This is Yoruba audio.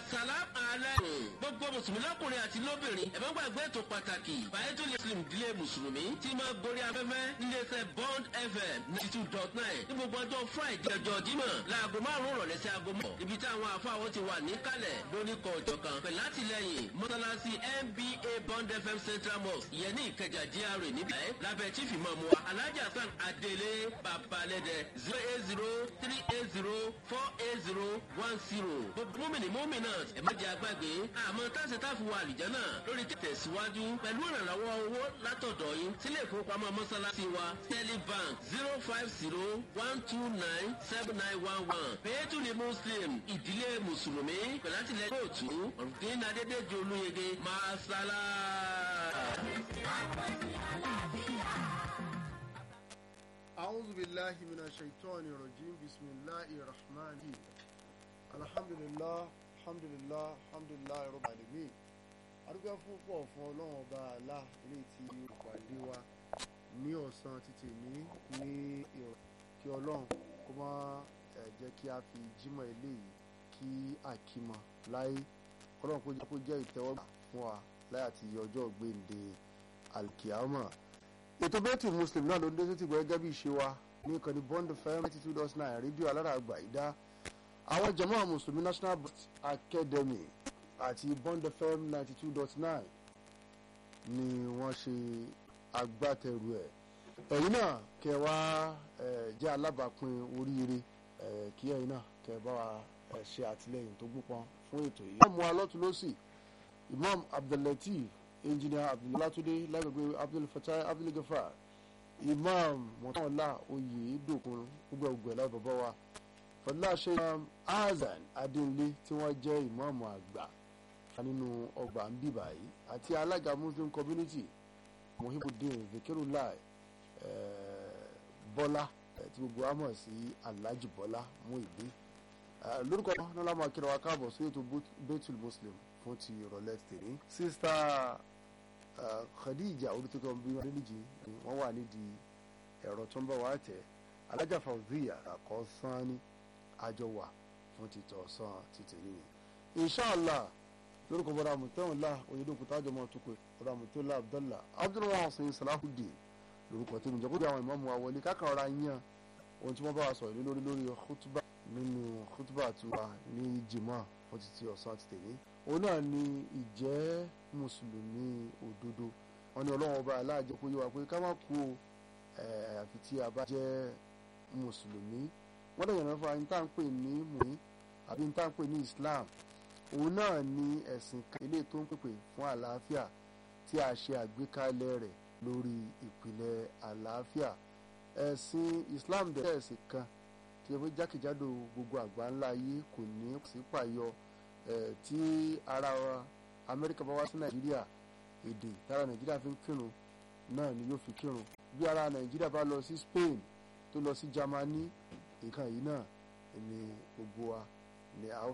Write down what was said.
salam aleikum gbogbo mùsùlùmí lọ́kùnrin àti lóbìnrin ẹ̀fọ́ gbàgbé ètò pàtàkì bàyẹ́tò muslim dílé mùsùlùmí tí máa gorí afẹ́fẹ́ níléeṣẹ́ bond fm ninety two dot nine ní gbogbo ọjọ́ friday ọjọ́ jímọ̀ láago márùn-ún rọ̀lẹ́ sí aago mọ̀ ibi tí àwọn àfáwọn ti wà níkàlẹ̀ lóníkọ̀ ọ̀jọ̀ kan pẹ̀lú látìlẹyìn mọ́sálásí nba bond fm central mosque ìyẹn ní ìkẹjà gra níbẹ̀ lábẹ́ chief imam wa alhaji hasan adele babalẹ́dẹ zero eight zero three eight zero four eight zero one zero gbogbo mọ́mìnì mọ́mìnà ẹ̀ má jẹ́ agbágbé àmọ́ táṣe táfi wà àlìjánà lórí tẹ̀síwájú pẹ̀lú ìrànlọ́wọ́ owó látọ̀dọ̀ yín sílé ìfowópamọ́ mọ́sálásí wa sterling bank zero five zero one two nine seven nine one one pẹ̀yẹ́tùlì muslim ìdílé mùsùlùmí pẹ̀lú àtìlẹ́yìn kóòtù ọ̀rùndín adédèjì olúyege máa sálá. أعوذ بالله من الشيطان الرجيم بسم الله الرحمن الرحيم الحمد لله الحمد لله الحمد لله رب العالمين adúgbò púpọ̀ fún ọlọ́run ọba àlá ilé tí ìpàdé wa ní ọ̀sán títì ní ní ìrọ̀ kí ọlọ́run kó má jẹ́ kí a fi jímọ̀ eléyìí kí àkímọ̀ láyé kọ́lọ́run kó jẹ́ kó jẹ́ ìtẹ́wọ́gbà fún wa láyé àti ọjọ́ gbèǹde alkiyama ètò bẹ́ẹ̀tì muslim náà ló ń dé sí ti gbọ́ gẹ́gẹ́ bí ìṣe wa ní ìkànnì bond fm ninety two dot nine rédíò alára àgbà ìdá àwọn jama mùsùlùmí national academy àti bond fm ninety two dot nine ni wọ́n ṣe agbátẹrù ẹ̀ ẹ̀yin náà kẹ́ wá jẹ́ alábàápín oríire kí ẹ̀yin náà kẹ́ bá wa ṣe àtìlẹ́yìn tó gbópọn fún ètò yìí. imam alọ́túnlọ́sì imam abdullateef engineer abdullatunde lágbègbè abdulfatai abdulgafar imam mọ̀tànlá oyèdòkun gbogbo láì bàbá wa fọlá ṣe imam azan adéǹlé tí wọ́n jẹ́ imam àgbà nínú ọgbà ń bíbà yìí àti alága muslim community mohibudin vikirulai bọ́lá tí gbogbo wa mọ̀ sí alhaji bọ́lá muhibi lórúkọ náà lámà kíra wa káàbọ̀ sí ètò betul muslim fún ti ìrọ̀lẹ́ tèmi. sísítà khadija olùtọ́kọ̀ bí wọn níjì ni wọ́n wà nídìí ẹ̀rọ tó ń bọ̀ wá tẹ̀ alájà fàwùzíyà àkọ́sán ní àjọ wà fún títọ̀ sàn títì nìyẹn. inshàlá lórúkọ bọ́dà mùtẹ́wọ̀nlá oyèdókun tájọ mọ́ tukọ̀ bọ́dà mùtẹ́wọ̀nlá abdallah abdulrahman hussein salahudeen lórúkọ tèmi jẹ́ kó bí àwọn ìmọ̀ọ́mù wa wọlé kákan ọ̀rá yan ohun tí wọ́n bá wa sọ̀rọ̀ lé lórí lórí kútúbà nínú kútúbà tiwa ní jimá wọ́n ti ti ọ̀sán ti tèmi òun náà ni ìjẹ́ mùsùlùmí òdodo wọn ni ọlọ́run ọba aláàjẹ kó yé wa pé ká má kú o àfi tí a bá jẹ́ mùsùlùmí wọ́n dẹ̀ yànnà fún wa ní tá à ń pè ní mùí àbí ní tá à ń pè ní islam òun náà ni ẹ̀sìn kan eléyìí tó ń pèpè fún àlàáfíà tí a ṣe àgbékalẹ̀ rẹ̀ lórí ìpìlẹ̀ àlàáfíà ẹ̀sìn islam dẹ̀ ẹ̀sìn kan tí ẹ fẹ́ jákèjádò gbogbo àgbáńlá ayé kò ní sí pàyọ tí ara amẹ́ríkà bá wá sí nàìjíríà èdè tára nàìjíríà fi ń kírun náà ni yóò fi kírun bí ara nàìjíríà bá lọ sí spain tó lọ sí germany nǹkan yìí náà ni gbogbo wa ni a